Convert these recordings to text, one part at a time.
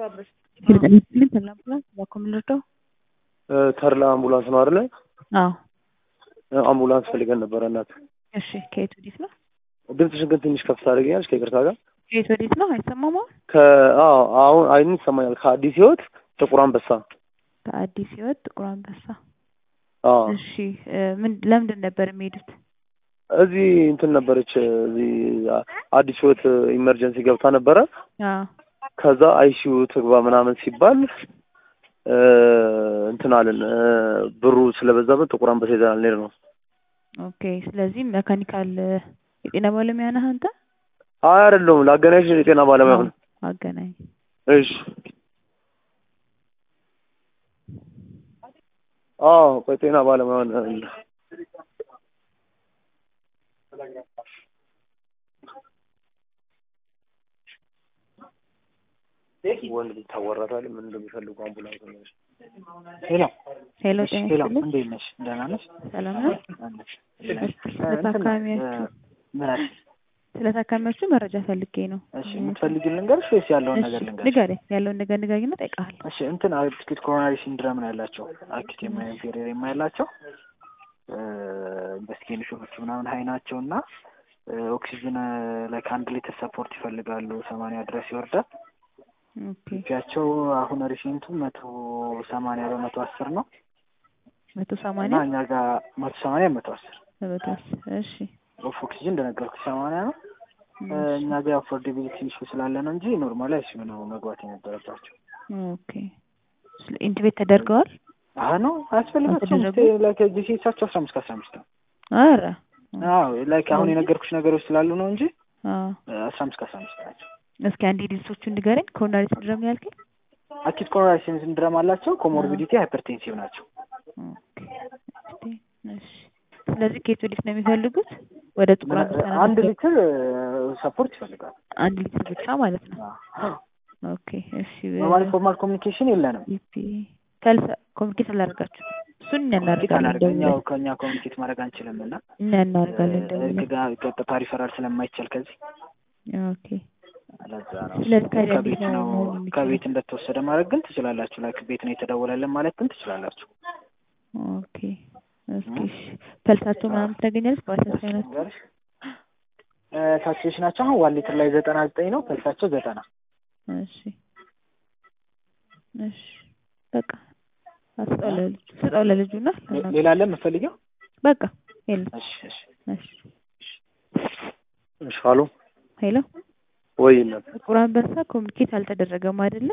ምን ተላ አምቡላንስ እባክዎ ምን ልርዳው? ተርላ አምቡላንስ ነው አይደለ? አዎ። አምቡላንስ ፈልገን ነበረ እናት። እሺ ከየት ወዴት ነው? ድምፅሽን ግን ትንሽ ከፍ ታደርጊያለሽ ከይቅርታ ጋር። ከየት ወዴት ነው? አይሰማም አሁን? ከአዎ አሁን አይን ይሰማኛል። ከአዲስ ህይወት ጥቁር አንበሳ። ከአዲስ ህይወት ጥቁር አንበሳ። አዎ እሺ ምን ለምንድን ነበር የሚሄዱት? እዚህ እንትን ነበረች እዚህ አዲስ ህይወት ኢመርጀንሲ ገብታ ነበረ። አዎ ከዛ አይሲዩ ትግባ ምናምን ሲባል እንትን አለን ብሩ ስለበዛበት ጥቁር አንበሳ ይዘናል እንሄድ ነው። ኦኬ ስለዚህ መካኒካል የጤና ባለሙያ ነህ አንተ? አይ አይደለሁም፣ ላገናኝሽ የጤና ባለሙያ ነው። አገናኝ። እሺ አዎ ቆይ ጤና ባለሙያ ነን። ወንድ ልጅ ታወራታለህ ምን እንደሚፈልጉ አምቡላንስ ነው። ሄሎ ሄሎ እሺ፣ ጤና ሄሎ ይስጥልኝ። እንዴት ነሽ? ደህና ነሽ? ሰላም ነው? አለሽ? ስለ ታካሚያችሁ ምን አልሽ? ስለ ታካሚያችሁ መረጃ ፈልጌ ነው። እሺ የምትፈልጊው ልንገርሽ ወይስ ያለውን ነገር እሺ ልንገርሽ? ንገረኝ፣ ያለውን ነገር ንገረኝና እጠይቅሃለሁ። እሺ እንትን አኪዩት ኮሮናሪ ሲንድረም ነው ያላቸው። አኪዩት ኢንፌሪየር የማያላቸው ኢንቨስቲጌሽኖቹ ምናምን ሀይ ናቸው እና ኦክሲጅን ላይ ከአንድ ሊትር ሰፖርት ይፈልጋሉ። ሰማንያ ድረስ ይወርዳል። ኦኬ ፒያቸው አሁን ሪሴንቱ መቶ ሰማንያ በመቶ አስር ነው መቶ እና ሰማንያ እኛ ጋር መቶ ሰማንያ መቶ አስር በመቶ አስር እሺ ኦፍ ኦክሲጅን እንደነገርኩሽ ሰማንያ ነው። እኛ ጋር አፎርዴቢሊቲ ኢሹ ስላለ ነው እንጂ ኖርማል አይሲዩ ነው መግባት የነበረባቸው። ኦኬ ስለ ኢንቲቤት ተደርገዋል? አሀ ነው አያስፈልጋቸውም። አልተደረጉም? ላይክ ጂሲኤሳቸው አስራ አምስት ከአስራ አምስት ነው። አረ አዎ ላይክ አሁን የነገርኩሽ ነገሮች ስላሉ ነው እንጂ አዎ አስራ አምስት ከአስራ አምስት ናቸው። እስኪ አንዴ ዲልሶቹን ንገረኝ። ኮሮናሪ ሲንድሮም ነው ያልከኝ? አኪት ኮሮናሪ ሲንድረም አላቸው። ኮሞርቢዲቲ ሃይፐርቴንሲቭ ናቸው። ኦኬ እስቲ እሺ። ስለዚህ ከየት ወዴት ነው የሚፈልጉት? ወደ ጥቁር አንበሳ ነው አንድ የሚፈልጉት? ሊትር ሰፖርት ይፈልጋል። አንድ ሊትር ብቻ ማለት ነው። ኦኬ እሺ። ኖርማሊ ፎርማል ኮሚኒኬሽን የለንም። ኢፒ ከልሰ ኮሚኒኬት አላደርጋችሁ እሱን እኛ ኮሚኒኬት እናደርጋለን። አላደርግም። ደውለን ያው ከእኛ ኮሚኒኬት ማድረግ አንችልም እና እኛ እናደርጋለን ደውለን። ጋር ቀጥታ ሪፈራል ስለማይቻል ከዚህ ኦኬ ለዛ ነው ስለዚህ ታዲያ ከቤት እንዴት ነው ነው መሆን የሚችለው? ከቤት እንደተወሰደ ማድረግ ግን ትችላላችሁ። ላይክ ቤት ነው የተደወለልን ማለት ግን ትችላላችሁ። ኦኬ እስኪ እሺ። ፐልሳቸው ምናምን ታገኛለች በአሳሳይ ናቸው። ንገርሽ ሳቹሬሽናቸው አሁን ዋን ሊትር ላይ ዘጠና ዘጠኝ ነው። ፐልሳቸው ዘጠና እሺ እሺ በቃ ስጠው ለልጁ ስጠው ለልጁ እና ሌላ አለ የምትፈልጊው? በቃ የለም። እሺ እሺ እሺ እሺ አሎ ሄሎ ወይ እናት ጥቁር አንበሳ ኮሚኒኬት አልተደረገም አይደለ?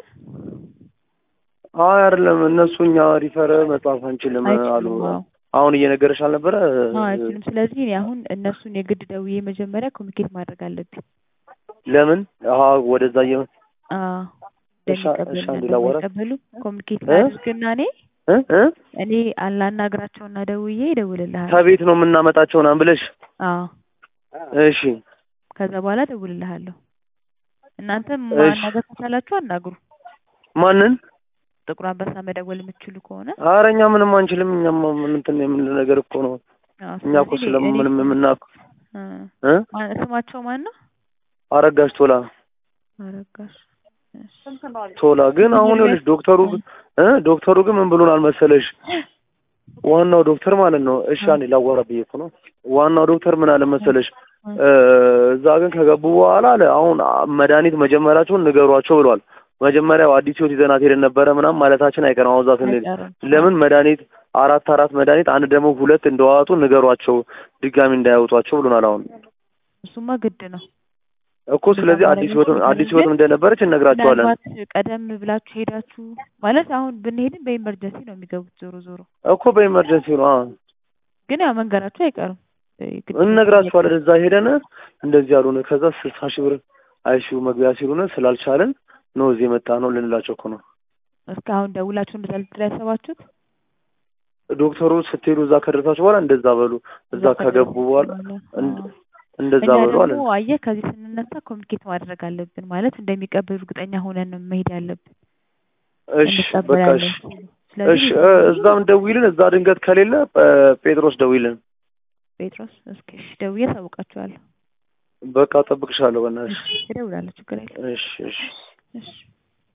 አይ አይደለም እነሱ እኛ ሪፈር መጻፍ አንችልም አሉ። አይችሉም። አዎ አሁን እየነገረሽ አልነበረ? አዎ አይችሉም። ስለዚህ እኔ አሁን እነሱን የግድ ደውዬ መጀመሪያ ኮሚኒኬት ማድረግ አለብኝ። ለምን? አሀ ወደዛ እየ አዎ እሺ፣ እሺ፣ አንዴ ላዋራት። እንደሚቀበሉ ኮሚኒኬት እ? ላድርግና እኔ እ እ እኔ አላናግራቸውና ደውዬ እደውልልሃለሁ። ከቤት ነው የምናመጣቸው ምናምን ብለሽ አዎ እሺ ከዛ በኋላ እደውልልሃለሁ። እናንተም እሺ። ማናገር ከቻላችሁ አናግሩ። ማንን? ጥቁር አንበሳ መደወል የምትችሉ ከሆነ ኧረ እኛ ምንም አንችልም። እኛማ ምን እንትን የምን ነገር እኮ ነው። አዎ፣ እኛ እኮ ስለዚህ እኔ- ስለምንም የምናውቅ እ እ ማን- ስማቸው ማን ነው? አረጋሽ ቶላ አረጋሽ እሺ። ቶላ ግን አሁን ይኸውልሽ ዶክተሩ ግን እ ዶክተሩ ግን ምን ብሎን አልመሰለሽ? ዋናው ዶክተር ማለት ነው። እሺ አንዴ ላዋራ ብዬ እኮ ነው። ዋናው ዶክተር ምን አለ መሰለሽ? እ እዛ ግን ከገቡ በኋላ አለ አሁን መድኃኒት መጀመራቸውን ንገሯቸው ብሏል። መጀመሪያ አዲስ ህይወት ይዘናት ሄደን ነበረ ምናምን ማለታችን አይቀርም። አሁን እዛ ስንሄድ አይቀርም። ለምን መድኃኒት አራት አራት መድኃኒት አንድ ደግሞ ሁለት እንደዋጡ ንገሯቸው ድጋሚ እንዳያወጧቸው ብሎናል። አሁን እሱማ ግድ ነው። እኮ ስለዚህ አዲስ ህይወት አዲስ ህይወትም እንደነበረች እነግራቸዋለን ምናልባት ቀደም ብላችሁ ሄዳችሁ ማለት አሁን ብንሄድም በኢመርጀንሲ ነው የሚገቡት ዞሮ ዞሮ እኮ በኢመርጀንሲ ነው። አዎ ግን ያው መንገራችሁ አይቀርም። ግድ ነው። እነግራቸዋለን። እዛ ሄደን እንደዚህ ያሉን ከዛ ስልሳ ሺህ ብር አይሲዩ መግቢያ ሲሉን ስላልቻለን ነው እዚህ የመጣ ነው ልንላቸው እኮ ነው። እስካሁን ደውላችሁ እንደዛ ልትል ያሰባችሁት ዶክተሩ ስትሄዱ እዛ ከደረሳችሁ በኋላ እንደዛ በሉ፣ እዛ ከገቡ በኋላ እንድ- እንደዛ እኛ በሉ አለ። ደግሞ አየህ ከዚህ ስንነሳ ኮሚኒኬት ማድረግ አለብን ማለት እንደሚቀበሉ እርግጠኛ ሆነን ነው መሄድ ያለብን። እሺ በቃ እሺ እንቀበላለን። እሺ ስለዚህ እ እዛም ደዊልን፣ እዛ ድንገት ከሌለ እ ጴጥሮስ ደዊልን። ጴጥሮስ እስኪ እሺ ደውዬ አሳውቃችኋለሁ። በቃ ጠብቅሻለሁ። በእናትሽ እሺ እደውላለሁ፣ ችግር የለም። እሺ እሺ እሺ